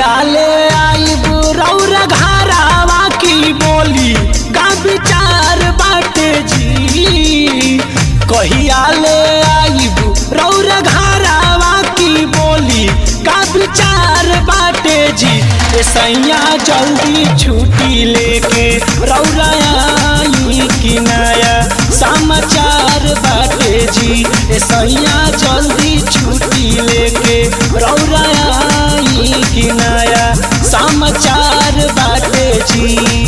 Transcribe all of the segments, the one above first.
कहिया ले आई रौरा घरावा की बोली का विचार बाटे जी कहिया ले आई रौरा घरावा की बोली का विचार बाटे जी ए सैया जल्दी छुट्टी लेके रौरा आई कि नया समाचार बाटे जी ए सैया जल्दी छुट्टी लेके रौरा आई कि नया समाचार बाटे जी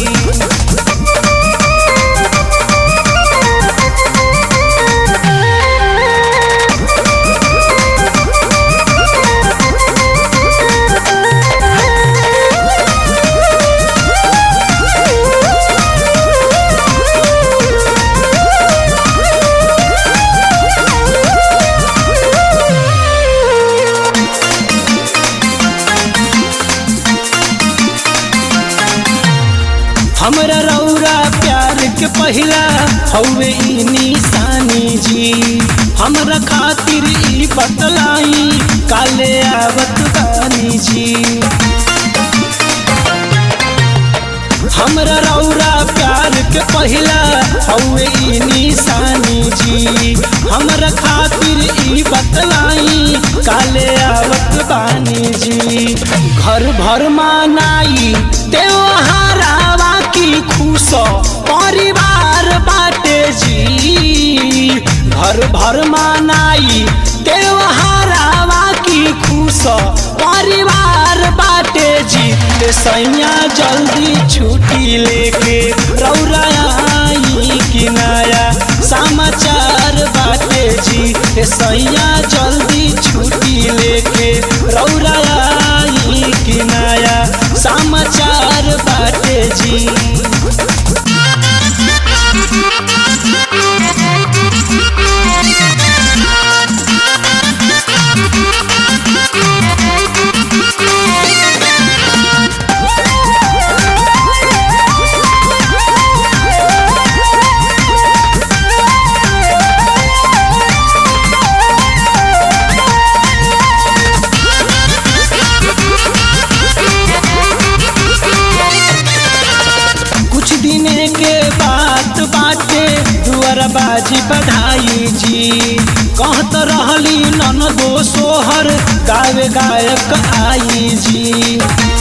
हमरा रौरा प्यार के पहिला हौवे ई निशानी जी हमरा खातिर ई बतलाई काले आवत बानी जी हमरा रौरा प्यार के पहिला हौवे ई निशानी जी हमरा खातिर ई बतलाई काले आवत बानी जी घर भर मानाई त्योहारावा की खुश परिवार बाटे जी घर भर मानाई त्योहारावा की खुश परिवार बाटे जी ए सैया जल्दी छुट्टी लेके रौरा आई कि नया समाचार बाटे जी ए सैया जल्दी छुट्टी लेके रौरा आई कि नया समाचार बाटे जी कुछ दिने के बात बाटे दुआर बाजी बधाई जी कहत रहली नन दो सोहर गावे गायक आई जी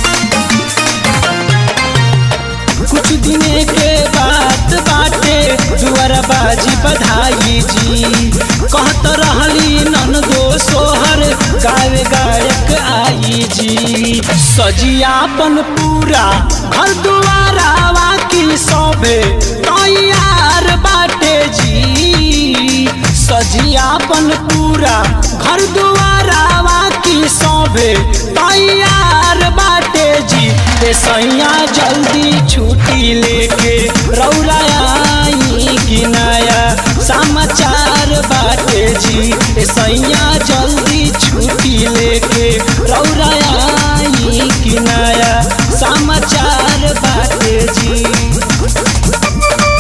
कुछ दिने के बात बाटे दुआर बाजी बधाई जी कहत रहली नन दो सोहर गावे गायक आई जी सजियापन पूरा घर दुआरावा की सभे तैयार बाटे जी सजियापन पूरा घर दुआरावा की सभे तैयार बाटे जी ए सैया जल्दी छुट्टी लेके रौरा आई कि नया समाचार बाटे जी ए सैया जल्दी छुट्टी लेके रौरा आई कि नया समाचार बाटे जी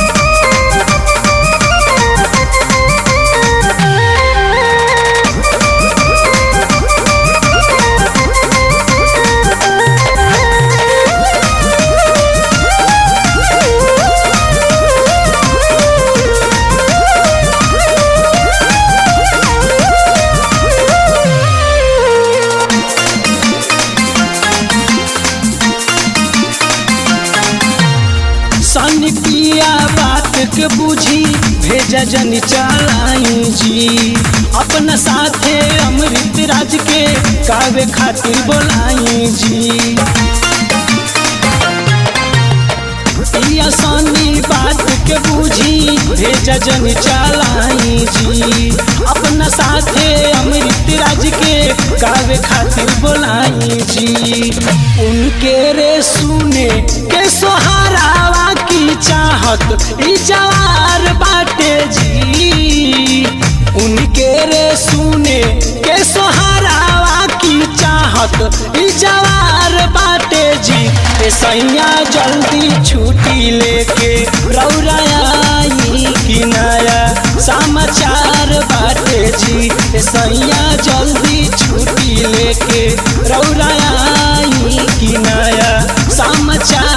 सन पिया बात के बुझी भेजा जन चलाई जी अपना साथे अमृत राज के कावे खातिर बोलाई जी पिया सनी बात के बुझी भेजा जन चलाई जी अपना साथे अमृत राज के गावे खातिर बोलाई जी उनके रे सुने के सोहारावा की चाहत ई जवार बाटे जी उनके रे सुने के सोहारावा की चाहत ई जवार बाटे जी ए सैया जल्दी छुट्टी लेके रौरा आई कि नया समाचार बाटे जी ए सैया जल्दी छुट्टी लेके रौरा आई समाचार